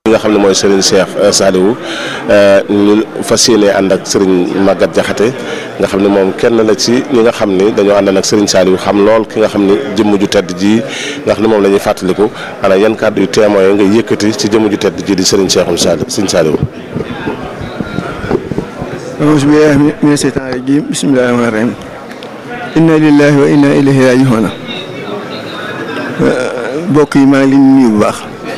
li nga xam ne mooy Serigne Cheikh Saliou ñu fas yéene ànd ak Serigne Maguette Diakhaté nga xam ne moom kenn la ci ñi nga xam ni dañoo ànd ak Serigne Saliou xam lool ki nga xam ni jëmm ju tedd ji nga xam ne moom la ñuy fàttaliku ana yan kàddu yu témoin nga yëkkati ci jëmm ju tedd ji di Serigne Cheikh Saliou Serigne Saliou. auzu billaahi mina seytaani rajiim bismillaahi rahmaani rahiim inna lillahi wa inna ilayhi raaji'uun mbokk yi maa ngi leen nuyu bu baax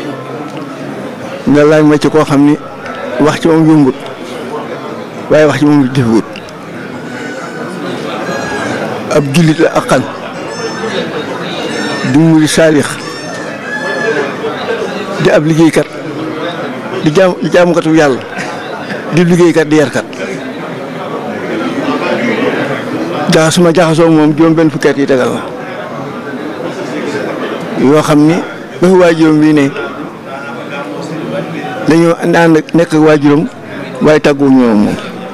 nga laaj ma ci koo xam ni wax ci moom yombut waaye wax ci moom defewut ab jullit la ak xan di muri saalix di ab liggéeykat di jaam di jaamukatu yàlla di liggéeykat di yarkat jaxasuma jaxasoo moom juróom benn fukki at yi tegal la yoo xam ni ba fi waajuram bii ne dañoo ànd nekk ak waajuram waaye tàggu ñoom moom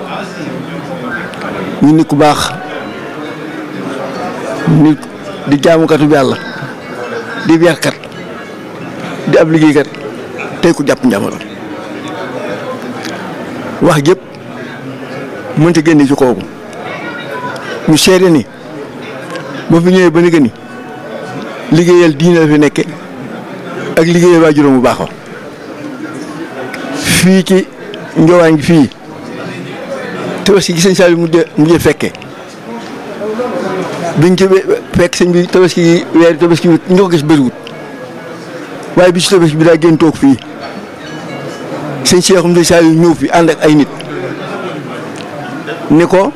ñu nit ku baax nit di jaamukatu yàlla di yarkat di ab liggéeykat tey ku jàpp njàmbaram wax jëpp mënta génne ci kooku ñu seede ni ba fi ñëwee ba ni ni liggéeyal diine la fi nekke ak liggéeyal waajuram bu baax fii ci njowaan gi fii tabaski gi sëñ Saliou mujj mujj fekke biñ ci fekk sëñ bi tabaski gi weeri tabaski bi ñu ko gis bëriwut waaye bi ci tabaski bi daa génn toog fii sëñ Cheikhoum sëñ Saliou ñëw fi ànd ak ay nit ni ko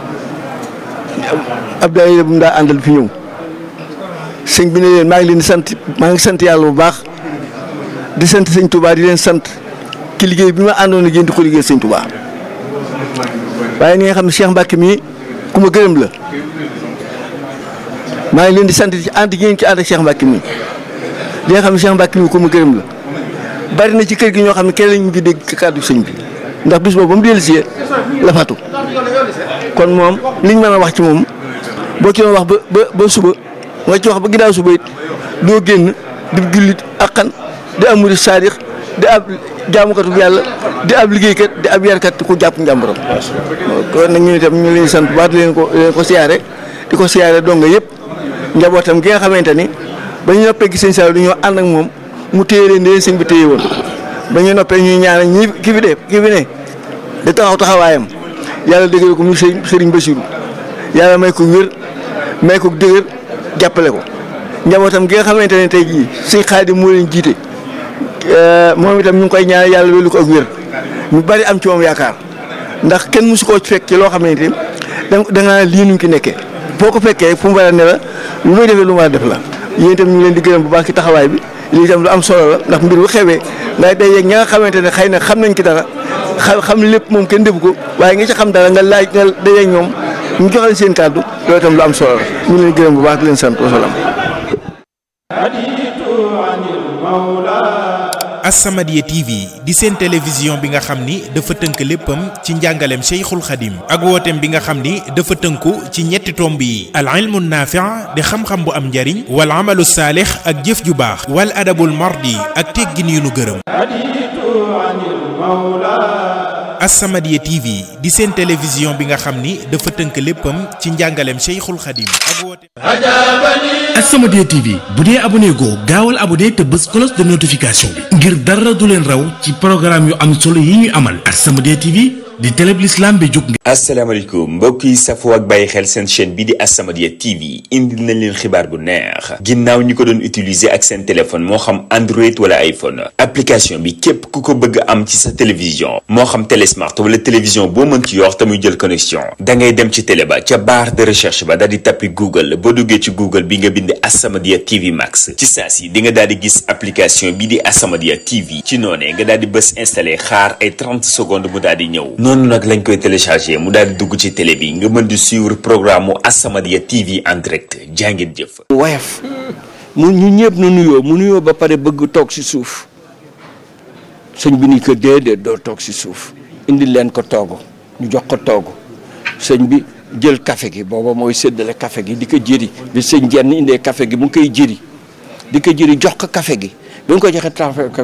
Abdoulaye bu mu daa àndal fi ñëw sëñ bi ne leen maa ngi leen di sant maa ngi sant yàlla bu baax di sant sëñ Touba di leen sant ci liggéey bi ma àndoon ak yéen di ko liggéey sëñ Touba waaye ni nga xam ne Cheikh Mbacke mii ku ma gërëm la maa ngi leen di sant ci ànd gi ngeen ci ànd ak Cheikh Mbacke mii li nga xam ne Cheikh Mbacke mii ku ma gërëm la bari na ci kër gi ñoo xam ne kenn lañ mujj dégg kàddu sëñ bi ndax bis boobu ba mu dellusee la fatu kon moom liñ mën a wax ci moom boo ci doon wax ba ba ba suba nga ci wax ba ginnaaw suba it doo génn di jullit ak xan di am murid saadix di ab jaamukatu yàlla di ab liggéeykat di ab yarkat ku jàpp njàmbaram kon nag ñu itam ñu leen sant bu baax di leen ko leen ko siyaare di ko siyaare donga yëpp njabootam gi nga xamante ni ba ñu noppee gis sëñ Saliou dañoo ànd ak moom mu téye leen di leen sëñ bi téye woon ba ñu noppee ñuy ñaanal ñi ki fi dee ki fi ne da taxaw taxawaayam yàlla dëgëral ko mu sëriñ Basiru yàlla may ko wér may ko dëgër jàppale ko njabootam gi nga xamante ne tey jii sëñ Xaadim moo leen jiite moom itam ñu ngi koy ñaanal yàlla wélu ko ak wér ñu bari am ci moom yaakaar ndax kenn mësu koo fekk ci loo xamante ni da nga lii nuñ ki nekkee boo ko fekkee fu mu war a ne la lu muy defee lu mu war a def la yéen itam ñu ngi leen di gërëm bu baax ci taxawaay bi lii itam lu am solo la ndax mbir bu xewee ngay day yeeg ña nga xamante ne xëy na xam nañ ci dara xam xam lépp moom kenn defu ko waaye nga ci xam dara nga laaj nga day yeeg ñoom ñu joxe seen kàddu loolu itam lu am solo la ñu ngi leen gërëm bu baax di leen sant wasalaam. As-Samadiyya TV di seen télévision bi nga xam ni dafa tënk léppam ci njàngaleem Cheikhul Khadim ak wooteem bi nga xam ni dafa tënku ci ñetti tomb yi al ilmu naafi' di xam-xam bu am njariñ wal amalu saalix ak jëf ju baax wal adabul mardi ak teggin yu nu gërëm As-Samadiyya TV di seen télévision bi nga xam ni dafa tënk léppam ci njàngaleem Cheikhul Khadim ak wooteem As-Samadiyya TV bu dee abonné goo gaawal abonné te bës cloche de notification bi ngir dara du leen raw ci programme yu am solo yi ñuy amal As-Samadiyya TV di télé bi l'islam bi jóg asalaamaaleykum mbokk yi safoo ak bàyyi xel seen chaîne bi di As-Samadiyya TV indil nañ leen xibaar bu neex ginnaaw ñi ko doon utiliser ak seen téléphone moo xam Android wala iPhone application bi képp ku ko bëgg am ci sa télévision moo xam télé smart wala télévision boo mën ci yor te muy jël connexion da ngay dem ci télé ba ca barre de recherche ba daal di tappi Google boo duggee ci Google bi nga bind As-Samadiyya TV Max ci saa si di nga daal di gis application bi di As-Samadiyya TV ci noonee nga daal di bës installé xaar ay 30 secondes mu daal di ñëw noonu nag lañ koy téléchargé mu daal di dugg ci télé bi nga mën di suivre programme mu As-Samadiyya TV en direct jàngeen jëf. woyof mu ñu ñëpp nu nuyoo mu nuyoo ba pare bëgg toog si suuf sëñ bi ni ko déedéet doo toog si suuf indi leen ko toogu ñu jox ko toogu sëñ bi jël café gi booba mooy séddale café gi di ko jëri bi sëñ jenn indee café gi mu ngi koy jëri di ko jëri jox ko café gi bi nga ko joxe